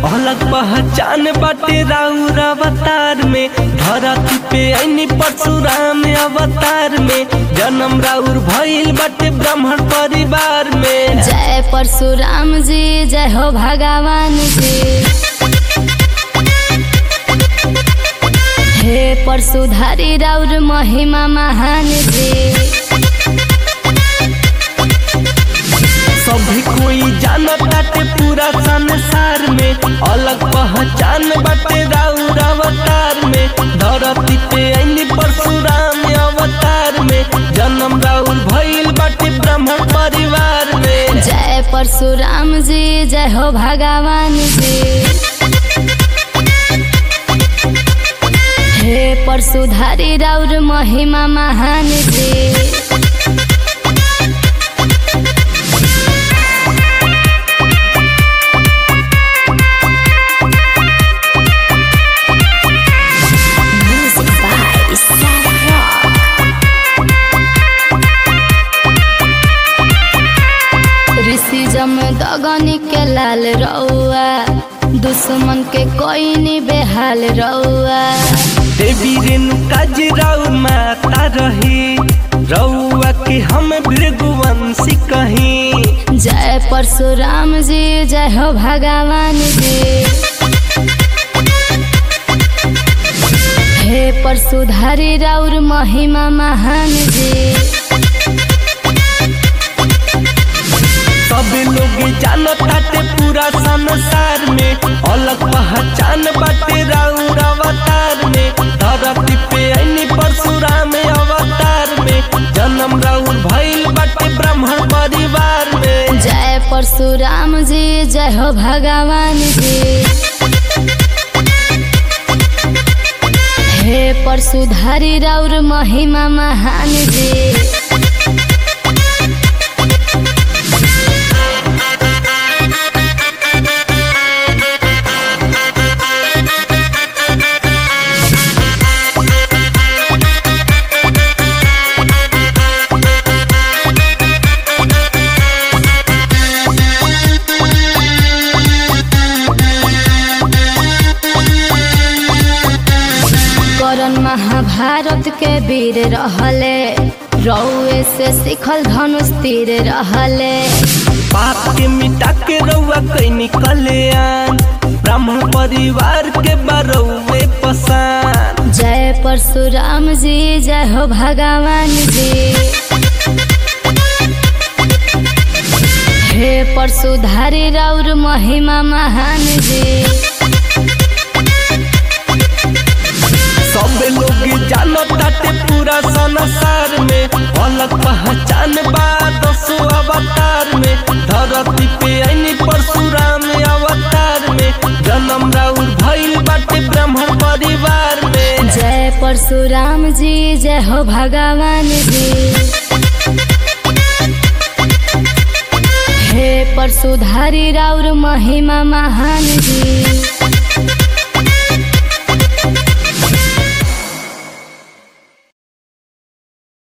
अलग पहचान बाटे राउर अवतार में धरती पे ऐनी परशुराम अवतार में जन्म राउर भइल बाटे ब्राह्मण परिवार में जय परशुराम जी जय हो भगवान जी हे परशुधारी राउर महिमा महान जी सभी कोई जानत बाटे पूरा संसार में अलग पहचान बाटे राउर अवतार में धरती पे ऐनी परशुराम अवतार में जन्म राउर भइल बाटे ब्राह्मण परिवार में जय परशुराम जी जय हो भगवान जी हे परशुधारी राउर महिमा महान जी Music by Sarah Rock. ऋषि जम दगनी के लाल रउआ दुश्मन के कोई नी बेहाल रउआ देवी रेणुका जी राउर माता रही रउआ के हम भृगुवंशी कहीं जय परशुराम जी जय हो भगवान जी हे परशुधारी राउर महिमा महान जी सब लोग जानत बाटे पूरा संसार में अलग पहचान बाटे राउर अवतार में धरती पे ऐनी परशुराम अवतार में जन्म राउर भइल बाटे ब्राह्मण परिवार में जय परशुराम जी जय हो भगवान जी हे परशुधारी राउर महिमा महान जी करण महाभारत के वीर रहले रउए से सिखल धनुष तीर रहले पाप के मिटा के रउआ कैनी कल्याण ब्राह्मण परिवार के बरौए पसान जय परशुराम जी जय हो भगवान जी हे परशुधारी राउर महिमा महान जी सब लोग जानत बाटे पूरा संसार में अलग पहचान बा दसो अवतार में धरती पे ऐनी परशुराम अवतार में जन्म राउर भइल बाटे ब्राह्मण परिवार में जय परशुराम जी जय हो भगवान जी हे परशुधारी राउर महिमा महान जी